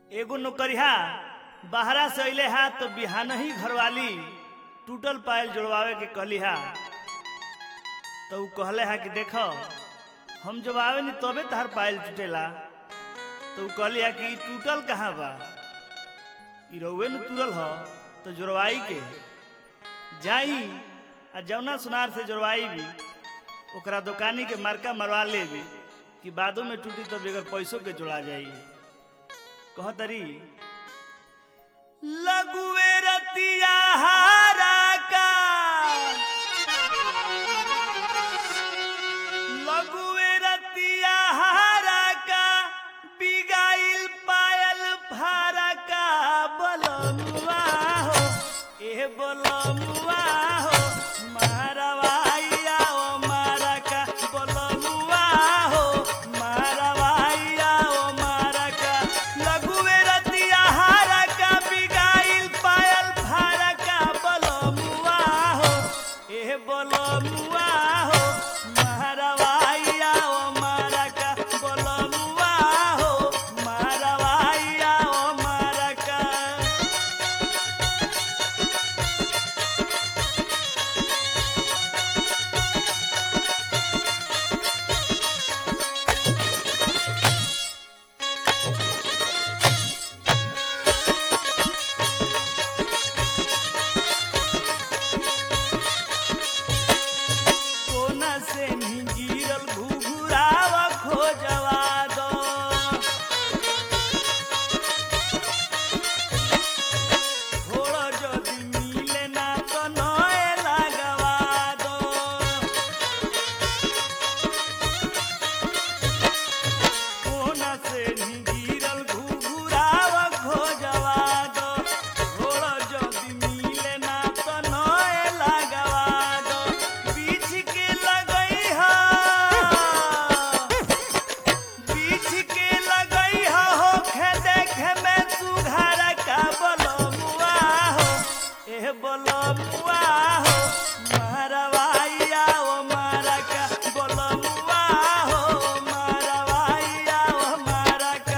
एगो नौकरिया बाहरा से अइले हा तो बिहान ही घरवाली टूटल पायल जोड़वावे के कहली हा तो ऊ कहले हा कि देखो हम जब आवे नी तबे तहार पायल टूटेला तो ऊ कहली हा कि ई टूटल कहाँ बा ई रउए न तुरल ह तो जोड़वाई के जाई आ जौना सुनार से जोड़वाई भी ओकरा दुकानी के मार्का मरवा लेबी कि बादो में टूटी तो बगैर पैसों के जोड़ा जाई कहतरी लगुए रतिया हारा का लगुए रतिया हारा का बिगाइल पायल फारा का बलमुआ हो ए बलमुआ हो मारवाइया ओ मारा का बलमुआ हो मारवाइया ओ मारा का लगुए रतिया हारा का बिगाइल पायल फारा का बलमुआ हो ए बलमुआ हो मारवाइया ओ मारा का बलमुआ हो मारवाइया ओ मारा का कोना से नहीं गिरल घुघुरावा खोजवा दो थोड़ा जदि मिले ना तो नए लगवा दो कोना से नहीं गिरल घुघुरावा खोजवा दो थोड़ा जदि मिले ना तो नए लगवा दो बीच के लगई हा बीच के लगई हा होखे देखे में सुघार का बलमुआ हो ए बलमुआ हो मारवाइया ओ मारा का बलमुआ हो मारवाइया ओ मारा का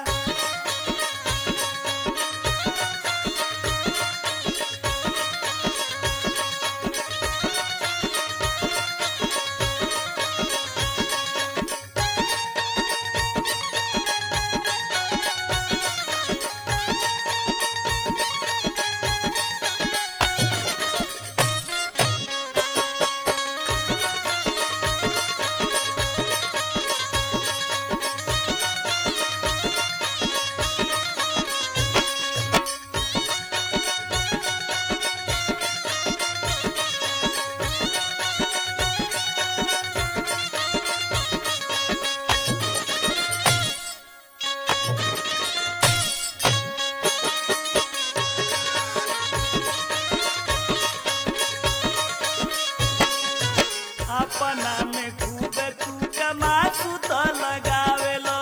अपना में खूबे तू कमा तू तो लगावेलो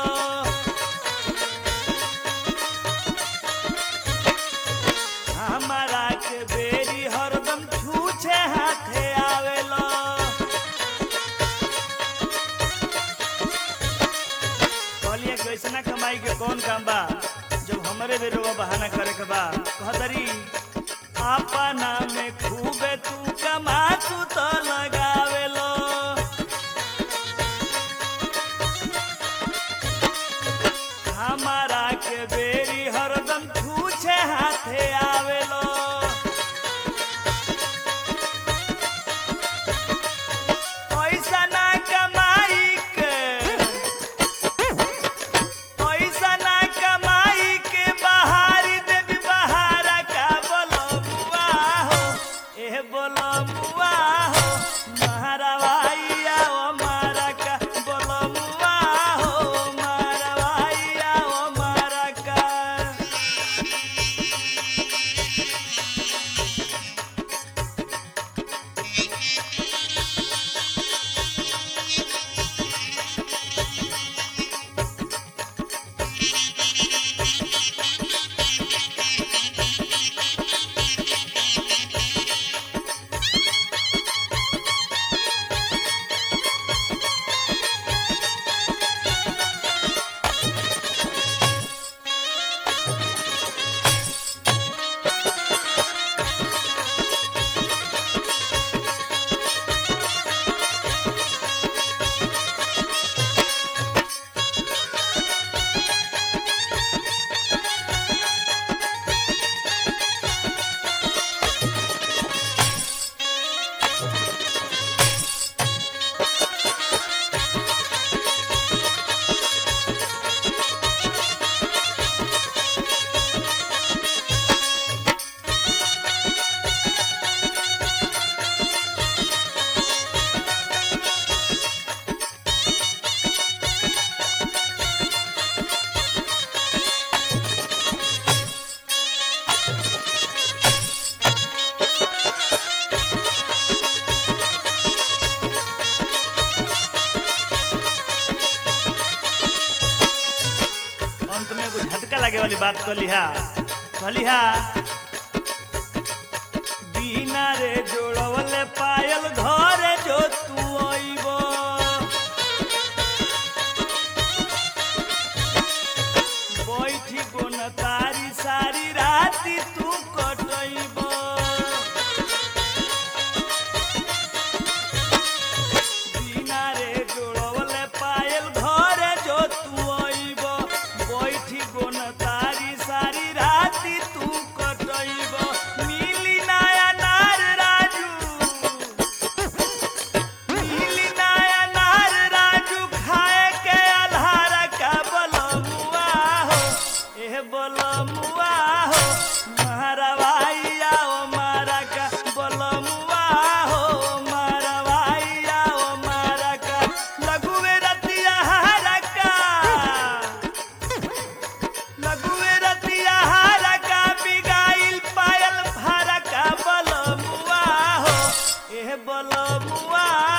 हमारा के बेरी हरदम छूछे हाथे आवेलो कहलिए कि ऐसा कमाई के कौन काम बा जब हमरे बेरोवा बहाना करे के बा कहतरी अपना में खूबे तू कमा तू तो लगावेलो हमारा के बेरी हरदम छूछे हाथे आवेलो पैसा ना कमाई के पैसा ना कमाई के बहारी देवी बहारा का बोलमुआ हो ए बोलमुआ हो महारा आगे वाली बात कलिहा कलिहा बिना रे जोड़वले पायल घरे जो तू अइबो बैठी गोन तारी सारी राती तू कटइबो बिना रे जोड़वले पायल घरे जो तू अइबो बैठी गोन तारी सारी राती तू कटइबो मिली नया नार राजू मिली नया नार राजू खाए के आधार का बलमुआ हो एह बलमुआ हो मारवाई आओ मारा का बलमुआ हो मारवाई आओ मारा का लघुवे रतिया हारा का लघुवे रतिया हारा का बिगाइल पायल भारा का बलमुआ हो एह बलमुआ